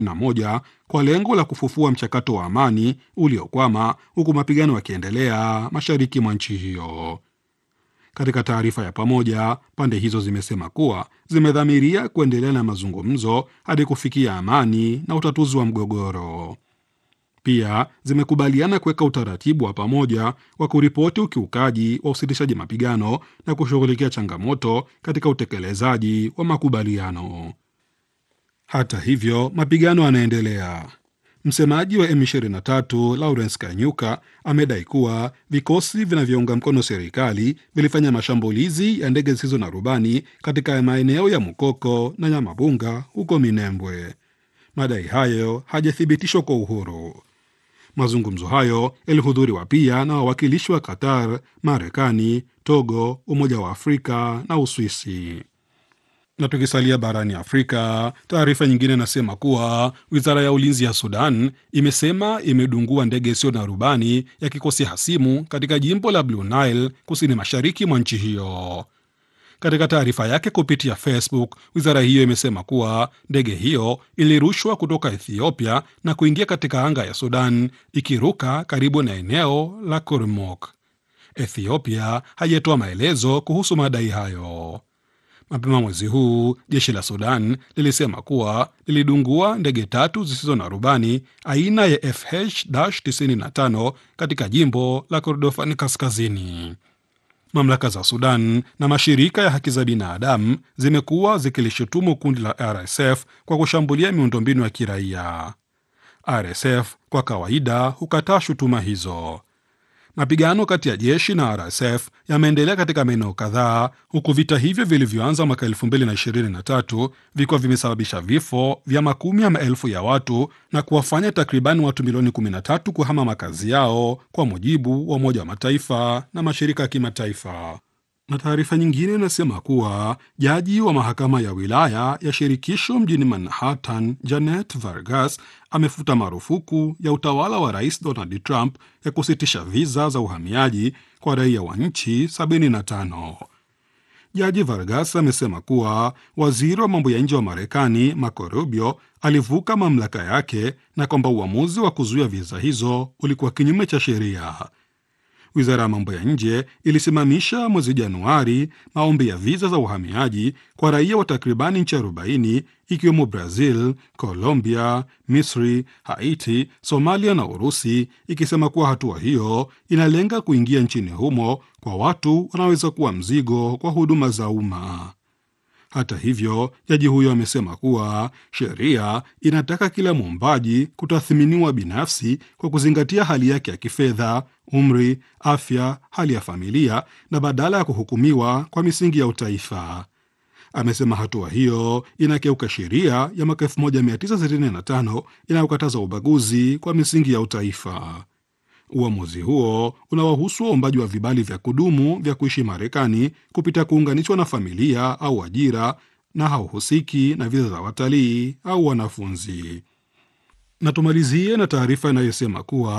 na moja kwa lengo la kufufua mchakato wa amani uliokwama huku mapigano yakiendelea mashariki mwa nchi hiyo. Katika taarifa ya pamoja, pande hizo zimesema kuwa zimedhamiria kuendelea na mazungumzo hadi kufikia amani na utatuzi wa mgogoro. Pia zimekubaliana kuweka utaratibu wa pamoja wa kuripoti ukiukaji wa usitishaji mapigano na kushughulikia changamoto katika utekelezaji wa makubaliano. Hata hivyo, mapigano yanaendelea. Msemaji wa M23 Lawrence Kanyuka amedai kuwa vikosi vinavyounga mkono serikali vilifanya mashambulizi ya ndege zisizo na rubani katika maeneo ya Mukoko na Nyamabunga huko Minembwe. Madai hayo hajathibitishwa kwa uhuru. Mazungumzo hayo yalihudhuriwa pia na wawakilishi wa Qatar, Marekani, Togo, Umoja wa Afrika na Uswisi. Na tukisalia barani Afrika, taarifa nyingine inasema kuwa wizara ya ulinzi ya Sudan imesema imedungua ndege isiyo na rubani ya kikosi hasimu katika jimbo la Blue Nile, kusini mashariki mwa nchi hiyo. Katika taarifa yake kupitia Facebook, wizara hiyo imesema kuwa ndege hiyo ilirushwa kutoka Ethiopia na kuingia katika anga ya Sudan ikiruka karibu na eneo la Kurmuk. Ethiopia haijatoa maelezo kuhusu madai hayo. Mapema mwezi huu jeshi la Sudan lilisema kuwa lilidungua ndege tatu zisizo na rubani aina ya FH-95 katika jimbo la Kordofani Kaskazini. Mamlaka za Sudan na mashirika ya haki za binadamu zimekuwa zikilishutumu kundi la RSF kwa kushambulia miundombinu ya kiraia. RSF kwa kawaida hukataa shutuma hizo. Mapigano kati ya jeshi na RSF yameendelea katika maeneo kadhaa, huku vita hivyo vilivyoanza mwaka 2023 vikiwa vimesababisha vifo vya makumi ya maelfu ya watu na kuwafanya takribani watu milioni 13 kuhama makazi yao, kwa mujibu wa Umoja wa Mataifa na mashirika ya kimataifa. Na taarifa nyingine inasema kuwa jaji wa mahakama ya wilaya ya shirikisho mjini Manhattan, Janet Vargas, amefuta marufuku ya utawala wa rais Donald Trump ya kusitisha viza za uhamiaji kwa raia wa nchi 75. Jaji Vargas amesema kuwa waziri wa mambo ya nje wa Marekani Marco Rubio alivuka mamlaka yake na kwamba uamuzi wa kuzuia viza hizo ulikuwa kinyume cha sheria. Wizara ya mambo ya nje ilisimamisha mwezi Januari maombi ya viza za uhamiaji kwa raia wa takribani nchi 40 ikiwemo Brazil, Colombia, Misri, Haiti, Somalia na Urusi, ikisema kuwa hatua hiyo inalenga kuingia nchini humo kwa watu wanaweza kuwa mzigo kwa huduma za umma. Hata hivyo, jaji huyo amesema kuwa sheria inataka kila mwombaji kutathminiwa binafsi kwa kuzingatia hali yake ya kifedha, umri, afya, hali ya familia na badala ya kuhukumiwa kwa misingi ya utaifa. Amesema hatua hiyo inakeuka sheria ya mwaka 1965 inayokataza ubaguzi kwa misingi ya utaifa. Uamuzi huo unawahusu waombaji wa vibali vya kudumu vya kuishi Marekani kupitia kuunganishwa na familia au ajira na hauhusiki na viza za watalii au wanafunzi. Na tumalizie na taarifa inayosema kuwa